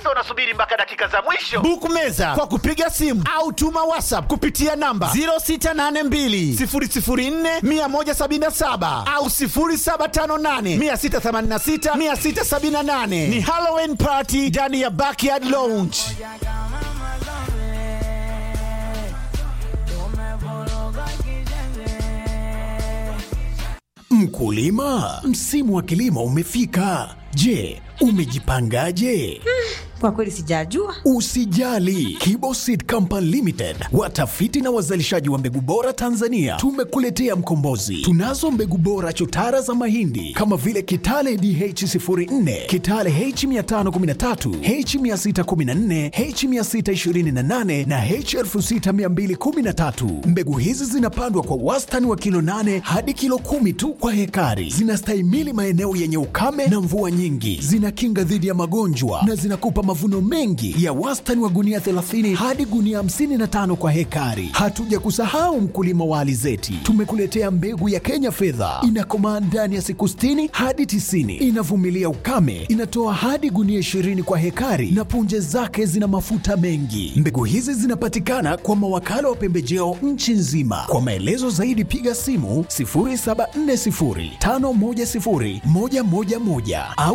Sasa unasubiri mpaka dakika za mwisho. Book meza kwa kupiga simu au tuma WhatsApp kupitia namba 0682 004 177 au 0758 686 678. Ni Halloween party ndani ya Backyard Lounge. Mkulima, msimu wa kilimo umefika. Je, umejipangaje? Kwa kweli sijajua. Usijali, Kibo Seed Company Limited, watafiti na wazalishaji wa mbegu bora Tanzania, tumekuletea mkombozi. Tunazo mbegu bora chotara za mahindi kama vile Kitale DH04, Kitale H513, H614, H628 na H6213. Mbegu hizi zinapandwa kwa wastani wa kilo 8 hadi kilo kumi tu kwa hekari. Zinastahimili maeneo yenye ukame na mvua nyingi, zinakinga dhidi ya magonjwa na zinakupa mavuno mengi ya wastani wa gunia 30 hadi gunia 55 kwa hekari. Hatuja kusahau mkulima wa alizeti, tumekuletea mbegu ya Kenya fedha, inakomaa ndani ya siku 60 hadi 90, inavumilia ukame, inatoa hadi gunia 20 kwa hekari na punje zake zina mafuta mengi. Mbegu hizi zinapatikana kwa mawakala wa pembejeo nchi nzima. Kwa maelezo zaidi piga simu 0740510111 au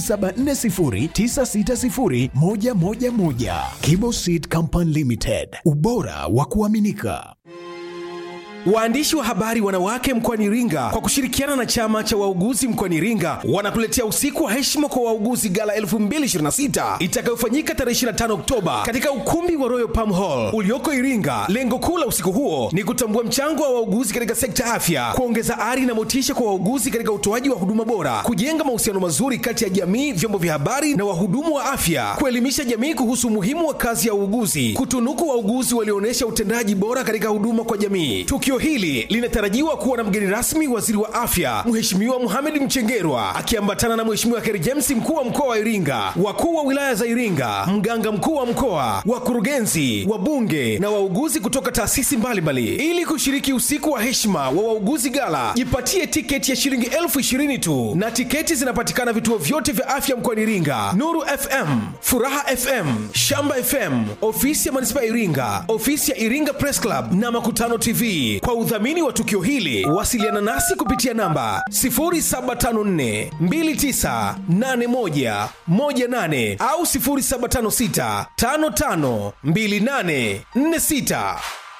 0740960111. Kibo Seed Company Limited, ubora wa kuaminika. Waandishi wa habari wanawake mkoani Iringa kwa kushirikiana na chama cha wauguzi mkoani Iringa wanakuletea usiku wa heshima kwa wauguzi gala 2026 itakayofanyika tarehe 25 Oktoba katika ukumbi wa Royal Palm Hall ulioko Iringa. Lengo kuu la usiku huo ni kutambua mchango wa wauguzi katika sekta ya afya, kuongeza ari na motisha kwa wauguzi katika utoaji wa huduma bora, kujenga mahusiano mazuri kati ya jamii, vyombo vya habari na wahudumu wa afya, kuelimisha jamii kuhusu umuhimu wa kazi ya uuguzi, kutunuku wauguzi walioonyesha utendaji bora katika huduma kwa jamii. Tukio hili linatarajiwa kuwa na mgeni rasmi waziri wa afya Mheshimiwa Mohamed Mchengerwa akiambatana na Mheshimiwa Kheri James mkuu wa mkoa wa Iringa, wakuu wa wilaya za Iringa, mganga mkuu wa mkoa, wakurugenzi, wabunge na wauguzi kutoka taasisi mbalimbali. Ili kushiriki usiku wa heshima wa wauguzi gala, jipatie tiketi ya shilingi elfu ishirini tu, na tiketi zinapatikana vituo vyote vya afya mkoani Iringa: Nuru FM, Furaha FM, Shamba FM, ofisi ya manispaa ya Iringa, ofisi ya Iringa Press Club na Makutano TV. Kwa udhamini wa tukio hili wasiliana nasi kupitia namba 0754 2981 18 au 0756 55 28 46.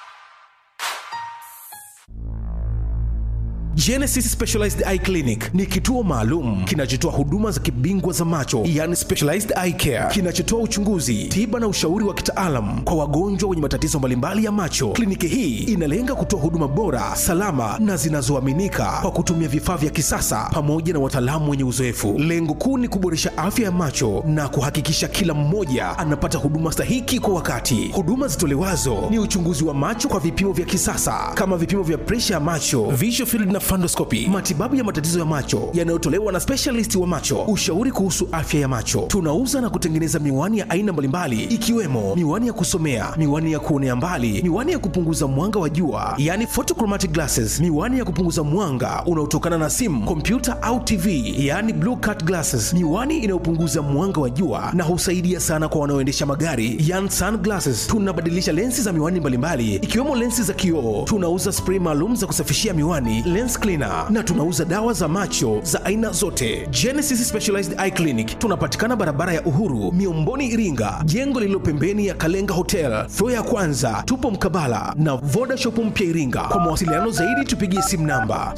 Genesis Specialized Eye Clinic ni kituo maalum kinachotoa huduma za kibingwa za macho, yani specialized eye care, kinachotoa uchunguzi, tiba na ushauri wa kitaalam kwa wagonjwa wenye matatizo mbalimbali ya macho. Kliniki hii inalenga kutoa huduma bora, salama na zinazoaminika kwa kutumia vifaa vya kisasa pamoja na wataalamu wenye uzoefu. Lengo kuu ni kuboresha afya ya macho na kuhakikisha kila mmoja anapata huduma stahiki kwa wakati. Huduma zitolewazo ni uchunguzi wa macho kwa vipimo vya kisasa kama vipimo vya presha ya macho, visual field na fundoscopy, matibabu ya matatizo ya macho yanayotolewa na specialist wa macho, ushauri kuhusu afya ya macho. Tunauza na kutengeneza miwani ya aina mbalimbali ikiwemo miwani ya kusomea, miwani ya kuonea mbali, miwani ya kupunguza mwanga wa jua, yani photochromatic glasses, miwani ya kupunguza mwanga unaotokana na simu, kompyuta au TV, yani blue cut glasses, miwani inayopunguza mwanga wa jua na husaidia sana kwa wanaoendesha magari, yani sunglasses. Tunabadilisha lensi za miwani mbalimbali ikiwemo lensi za kioo. Tunauza spray maalum za kusafishia miwani, lens cleaner na tunauza dawa za macho za aina zote. Genesis Specialized Eye Clinic tunapatikana barabara ya Uhuru, Miomboni, Iringa, jengo lililo pembeni ya Kalenga Hotel, floor ya kwanza. Tupo mkabala na Voda Shop mpya Iringa. Kwa mawasiliano zaidi tupigie simu namba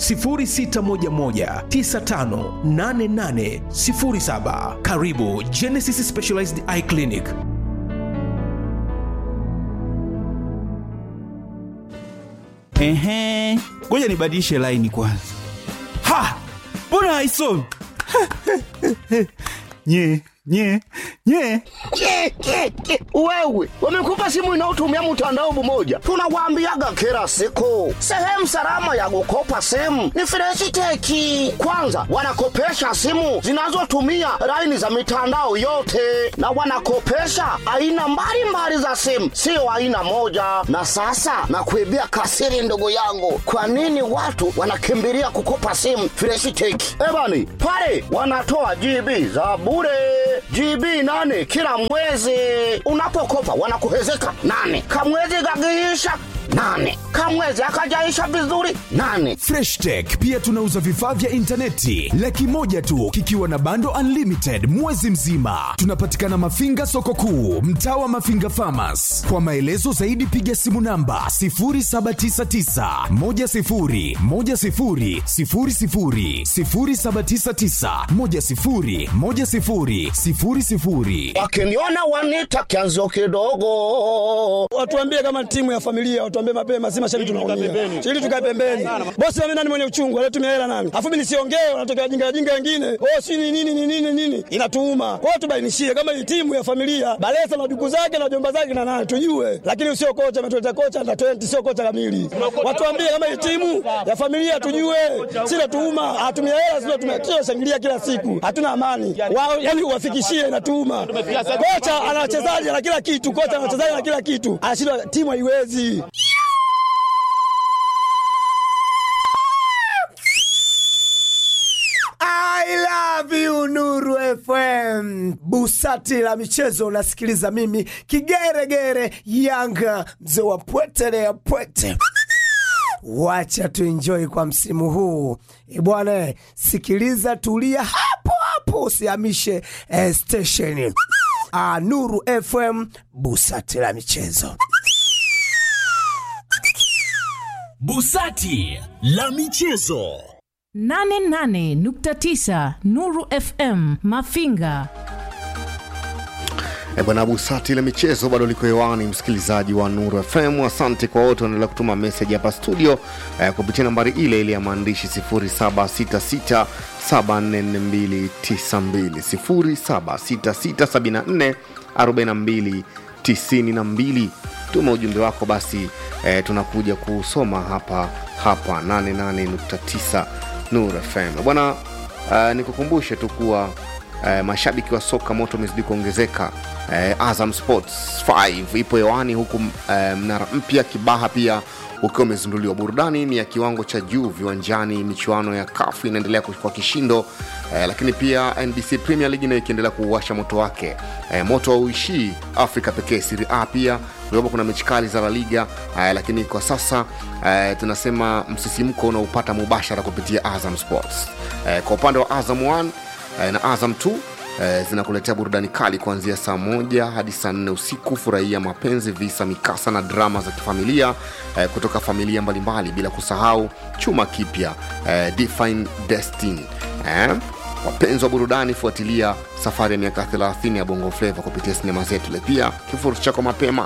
0611958807. Karibu Genesis Specialized Eye Clinic. Ehe, ngoja nibadilishe laini kwanza. Ha, mbona haisomi? nye nye nye Ke, ke, ke. Wewe wamekupa simu inayotumia mtandao mmoja, tunawaambiaga kila siku, sehemu salama ya kukopa simu ni Freshiteki. Kwanza wanakopesha simu zinazotumia laini za mitandao yote, na wanakopesha aina mbalimbali za simu, sio aina moja. Na sasa nakuibia kasiri, ndugu yangu, kwa nini watu wanakimbilia kukopa simu Freshiteki? Ebani pale wanatoa GB za bure GB nane kila mwezi. Unapokopa wanakuhezeka nane, kamwezi kakiisha nane, kamwezi akajaisha vizuri nane. freshtech pia tunauza vifaa vya intaneti laki moja tu kikiwa na bando unlimited mwezi mzima tunapatikana mafinga soko kuu mtaa wa mafinga famas kwa maelezo zaidi piga simu namba 799 Wakiniona wanita kianzo kidogo. Watuambie kama timu ya familia, watuambie mapema, si mashabiki tunaumia. Ili tukae pembeni. Bosi mimi nani mwenye uchungu, alitumia hela nani? Afu mimi nisiongee, wanatokea jinga jinga wengine. Oh, si ni nini ni nini nini? Inatuuma. Kwa hiyo tubainishie kama hii timu ya familia, Balesa na duku zake na jomba zake na nani tujue. Lakini usio kocha ametuleta kocha na 20 sio kocha kamili. Watuambie kama hii timu ya familia tujue. Si natuuma, atumia hela sio tumekio shangilia kila siku. Hatuna amani. Wao yani uwafikishie inatuuma. Kocha ana wachezaji na kila kitu, kocha ana wachezaji na kila kitu. Anashindwa timu haiwezi. I love you Nuru FM. Busati la michezo unasikiliza mimi kigeregere Yanga mzee wa pwete ya pwete. Wacha tuenjoy kwa msimu huu. E bwana, sikiliza tulia hapo hapo usihamishe eh, station. Ah, Nuru FM Busati la michezo. busati la michezo 88.9 Nuru FM Mafinga. E bwana Busati la michezo bado liko hewani, msikilizaji wa Nuru FM. Asante kwa wote wanaendelea kutuma meseji hapa studio eh, kupitia nambari ile ile ya maandishi 0766 744292 0766 74 4292. Tuma ujumbe wako basi, eh, tunakuja kusoma hapa hapa 88.9 Nuru FM bwana. Uh, nikukumbushe tu kuwa uh, mashabiki wa soka moto umezidi kuongezeka. Uh, Azam Sports 5 ipo hewani huku uh, mnara mpya Kibaha pia ukiwa umezinduliwa. Burudani ni ya kiwango cha juu viwanjani, michuano ya kafu inaendelea kwa kishindo uh, lakini pia NBC Premier League nayo ikiendelea kuuasha moto wake. Uh, moto hauishii Afrika pekee, Serie A pia kulikuwa kuna mechi kali za La Liga uh, lakini kwa sasa uh, tunasema msisimko unaupata mubashara kupitia Azam Sports. Uh, kwa upande wa Azam 1 uh, na Azam 2 uh, zinakuletea burudani kali kuanzia saa moja hadi saa nne usiku. Furahia mapenzi, visa, mikasa na drama za kifamilia uh, kutoka familia mbalimbali, bila kusahau chuma kipya uh, Define Destiny uh, wapenzi wa burudani fuatilia safari ya miaka 30 ya bongo fleva kupitia sinema zetu pia kifurushi chako mapema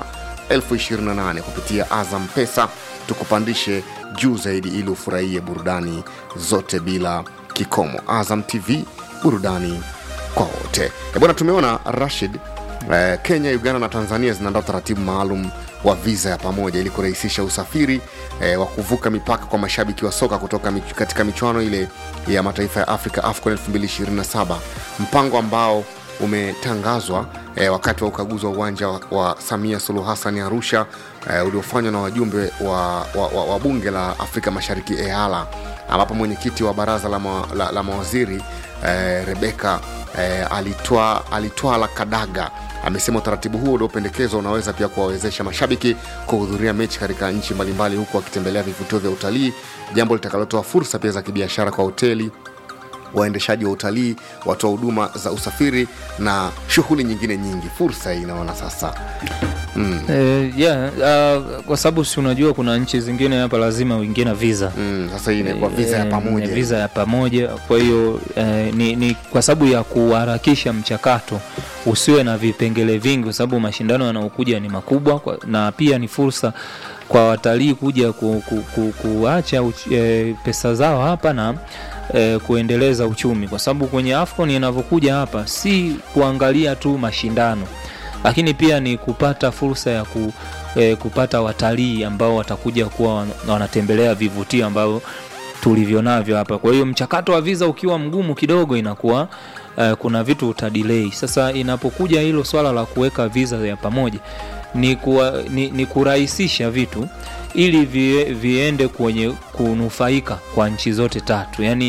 28 kupitia azam pesa tukupandishe juu zaidi ili ufurahie burudani zote bila kikomo azam tv burudani kwa wote Eh, bwana tumeona rashid eh, kenya uganda na tanzania zinaandaa utaratibu maalum wa viza ya pamoja ili kurahisisha usafiri eh, wa kuvuka mipaka kwa mashabiki wa soka kutoka mich katika michuano ile ya mataifa ya afrika afcon 2027 mpango ambao umetangazwa eh, wakati wa ukaguzi wa uwanja wa, wa samia suluhu hasani arusha eh, uliofanywa na wajumbe wa, wa, wa, wa bunge la afrika mashariki eala ambapo mwenyekiti wa baraza la, ma, la, la mawaziri eh, rebeka eh, alitwaa alitwa la kadaga amesema utaratibu huo uliopendekezwa unaweza pia kuwawezesha mashabiki kuhudhuria mechi katika nchi mbalimbali huku wakitembelea vivutio vya utalii jambo litakalotoa fursa pia za kibiashara kwa hoteli waendeshaji wa utalii watoa huduma za usafiri na shughuli nyingine nyingi fursa hii inaona sasa mm. Eh, yeah, uh, kwa sababu si unajua kuna nchi zingine hapa lazima uingie na visa mm, sasa hii inakuwa visa ya Eh, pamoja ni visa ya pamoja kwa hiyo eh, ni, ni kwa sababu ya kuharakisha mchakato usiwe na vipengele vingi kwa sababu mashindano yanayokuja ni makubwa kwa, na pia ni fursa kwa watalii kuja ku, ku, ku, kuacha uch, eh, pesa zao hapa na eh, kuendeleza uchumi kwa sababu kwenye afcon inavyokuja hapa si kuangalia tu mashindano lakini pia ni kupata fursa ya ku, eh, kupata watalii ambao watakuja kuwa wan- wanatembelea vivutio ambavyo tulivyo navyo hapa kwa hiyo mchakato wa visa ukiwa mgumu kidogo inakuwa uh, kuna vitu utadilei sasa inapokuja hilo swala la kuweka visa ya pamoja ni, kuwa, ni, ni kurahisisha vitu ili vie, viende kwenye kunufaika kwa nchi zote tatu yaani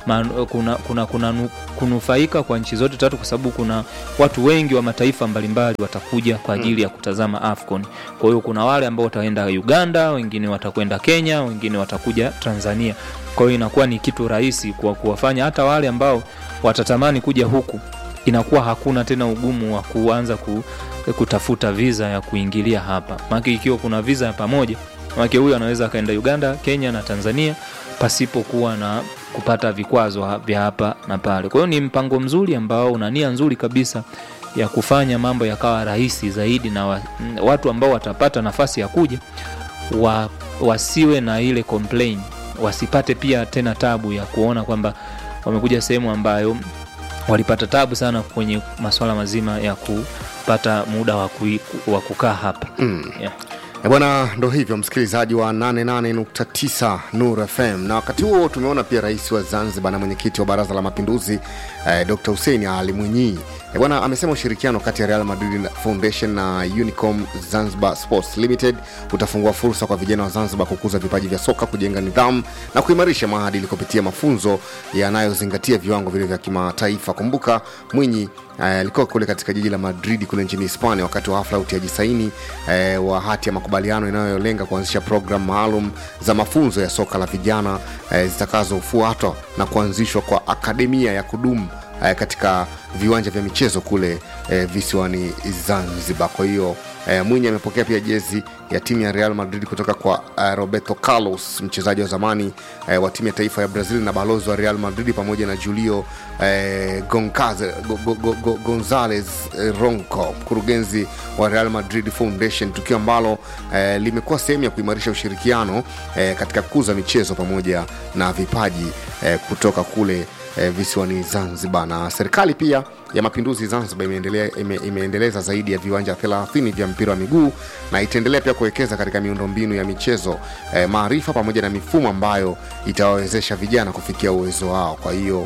man, kuna, kuna, kuna nu, kunufaika kwa nchi zote tatu kwa sababu kuna watu wengi wa mataifa mbalimbali watakuja kwa ajili ya kutazama AFCON. Kwa hiyo kuna wale ambao wataenda Uganda, wengine watakwenda Kenya, wengine watakuja Tanzania. Kwa hiyo inakuwa ni kitu rahisi kwa kuwafanya hata wale ambao watatamani kuja huku inakuwa hakuna tena ugumu wa kuanza ku, kutafuta visa ya kuingilia hapa maake ikiwa kuna visa ya pamoja maake huyu anaweza akaenda uganda kenya na tanzania pasipokuwa na kupata vikwazo ha- vya hapa na pale kwa hiyo ni mpango mzuri ambao una nia nzuri kabisa ya kufanya mambo yakawa rahisi zaidi na wa, n- watu ambao watapata nafasi ya kuja wa, wasiwe na ile complain wasipate pia tena tabu ya kuona kwamba wamekuja sehemu ambayo walipata tabu sana kwenye masuala mazima ya kupata muda wa kui- wa kukaa hapa Mm. yeah. E bwana, ndo hivyo msikilizaji wa 88.9 Nur FM. Na wakati huo tumeona pia rais wa Zanzibar na mwenyekiti wa Baraza la Mapinduzi eh, Dr. Hussein Ali Mwinyi e bwana, amesema ushirikiano kati ya Real Madrid Foundation na Unicom Zanzibar Sports Limited utafungua fursa kwa vijana wa Zanzibar kukuza vipaji vya soka, kujenga nidhamu na kuimarisha maadili kupitia mafunzo yanayozingatia viwango vile vya kimataifa. Kumbuka Mwinyi eh, alikuwa kule katika jiji la Madrid kule nchini Hispania wakati wa hafla ya utiaji saini eh, wa hati ya makubaliano inayolenga kuanzisha programu maalum za mafunzo ya soka la vijana eh, zitakazofuatwa na kuanzishwa kwa akademia ya kudumu eh, katika viwanja vya michezo kule eh, visiwani Zanzibar. Kwa hiyo eh, Mwinyi amepokea pia jezi ya timu ya Real Madrid kutoka kwa eh, Roberto Carlos, mchezaji wa zamani eh, wa timu ya taifa ya Brazil na balozi wa Real Madrid, pamoja na Julio eh, Goncaze, go, go, go, go, Gonzalez eh, Ronco, mkurugenzi wa Real Madrid Foundation, tukio ambalo eh, limekuwa sehemu ya kuimarisha ushirikiano eh, katika kukuza michezo pamoja na vipaji eh, kutoka kule eh, visiwani Zanzibar. Na serikali pia ya mapinduzi Zanzibar imeendelea, ime, imeendeleza zaidi ya viwanja 30 vya mpira wa miguu na itaendelea pia kuwekeza katika miundombinu ya michezo eh, maarifa pamoja na mifumo ambayo itawawezesha vijana kufikia uwezo wao. Kwa hiyo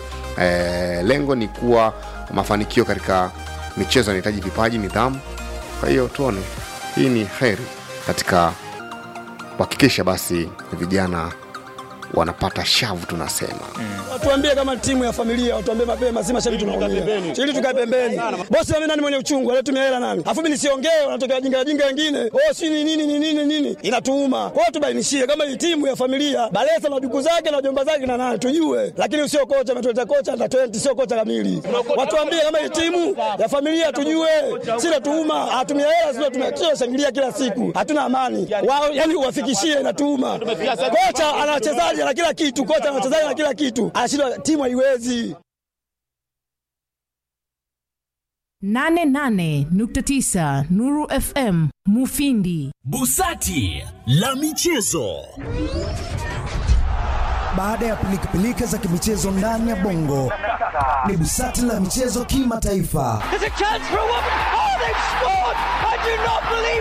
eh, lengo ni kuwa mafanikio katika michezo yanahitaji vipaji, nidhamu. Kwa hiyo tuone, hii ni heri katika kuhakikisha basi vijana wanapata shavu tunasema Watuambie kama timu ya familia, watuambie mapema, si mashabiki tunaumia. Ili tukae pembeni. Bosi mimi nani mwenye uchungu, alitumia hela nani? Afu mimi nisiongee, wanatokea jinga jinga wengine. Oh, si ni nini ni nini nini? Inatuuma. Kwa hiyo tubainishie kama hii timu ya familia, Balesa na duku zake na jomba zake na nani tujue. Lakini sio kocha ametuleta kocha na 20 sio kocha kamili. Watuambie kama hii timu ya familia tujue. Si natuuma, hatumia hela sio tumia shangilia kila siku. Hatuna amani. Wao yani uwafikishie inatuuma. Kocha ana wachezaji na kila kitu, kocha ana wachezaji na kila kitu. Anashindwa timu haiwezi. 88.9 Nuru FM Mufindi. Busati la michezo. Baada ya pilikapilika za kimichezo ndani ya bongo, ni busati la michezo kimataifa. There's a chance for a woman. Oh, they've scored! I do not believe